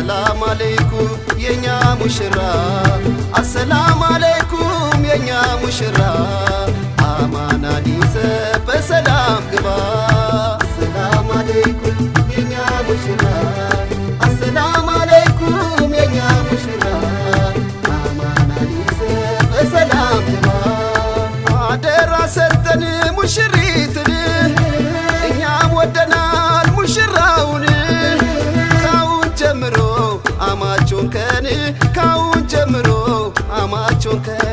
አሰላም አለይኩም የኛ ሙሽራ አሰላም አለይኩም የኛ ሙሽራ አማን አዲሰ በሰላም ግባ አሰላም አለይኩም የኛ ሙሽራ አሰላም አለይኩም የኛ ሙሽራ አማን አዲሰ በሰላም ግባ አደራ ሰጠን ሙሽሪትን እኛም ወደናል ሙሽራውን ካሁን ጀምሮ አማቾን ከን ካሁን ጀምሮ አማቾን ከን